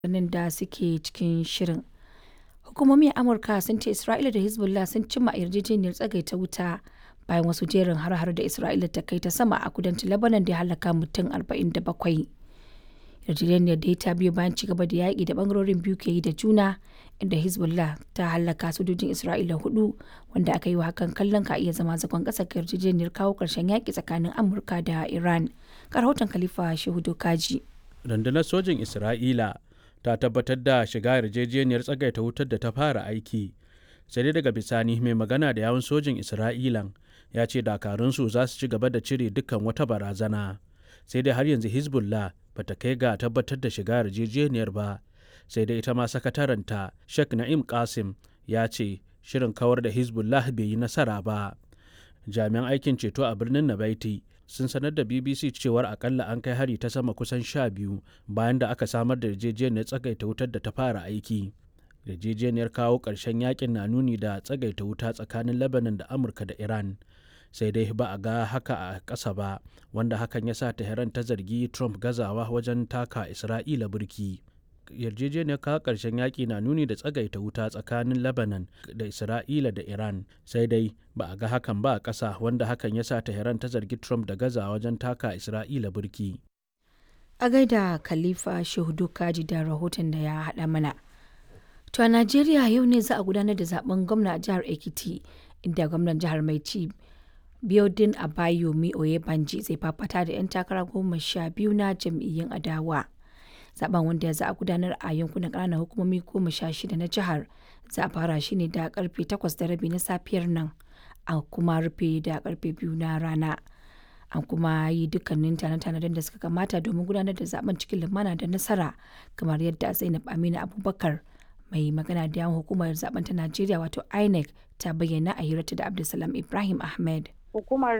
rahotannin da suke cikin shirin. Hukumomi a Amurka sun ce Isra'ila da Hezbollah sun cimma yarjejeniyar tsagaita wuta bayan wasu jerin har-har da Isra'ila ta kai ta sama a kudancin Lebanon da ya halaka mutum 47. Yarjejeniyar dai ta biyo bayan ci gaba da yaƙi da bangarorin biyu ke yi da juna inda Hezbollah ta halaka sojojin Isra'ila hudu wanda aka yi wa hakan kallon ka iya zama zagon ƙasa ga yarjejeniyar kawo ƙarshen yaƙi tsakanin Amurka da Iran. Ga rahoton Khalifa Shehu Dokaji. Rundunar sojin Isra'ila ta tabbatar da shiga yarjejeniyar tsagaita wutar da ta fara aiki sai dai daga bisani mai magana da yawun sojin isra'ilan ya ce dakarunsu za su ci gaba da cire dukkan wata barazana sai dai har yanzu hezbollah ba ta kai ga tabbatar da shiga yarjejeniyar ba sai dai ita ma sakataranta sheikh na'im qasim ya ce shirin kawar da hezbollah bai yi nasara ba jami'an aikin ceto a birnin nabaiti sun sanar da bbc cewar akalla an kai hari ta sama kusan sha biyu bayan da aka samar da yarjejeniyar tsagaita wutar da ta fara aiki yarjejeniyar kawo ƙarshen yakin na nuni da tsagaita wuta tsakanin lebanon da amurka da iran sai dai ba a ga haka a ƙasa ba wanda hakan ya sa tehran ta zargi trump gazawa wajen taka isra'ila burki yarjejeniyar kawo ƙarshen yaƙi na nuni da tsagaita wuta tsakanin lebanon da isra'ila da iran sai dai ba a ga hakan ba a ƙasa wanda hakan ya sa tehran ta zargi trump da gaza wajen taka isra'ila burki a gaida khalifa shehudu kaji da rahoton da ya haɗa mana to a najeriya yau ne za a gudanar da zaben gwamna a jihar ekiti inda gwamnan jihar mai ci biodin abayomi oyebanji zai fafata da 'yan takara goma sha biyu na jam'iyyun adawa zaben wanda za a gudanar a yankunan ƙananan hukumomi goma sha shida na jihar za a fara shi ne da karfe takwas da rabi na safiyar nan a kuma rufe da karfe biyu na rana an kuma yi dukkanin tane-tanen da suka kamata domin gudanar da zaben cikin lumana da nasara kamar yadda zainab aminu abubakar mai magana da yawan hukumar zaben ta najeriya wato inec ta bayyana a hirarta da abdulsalam ibrahim ahmed hukumar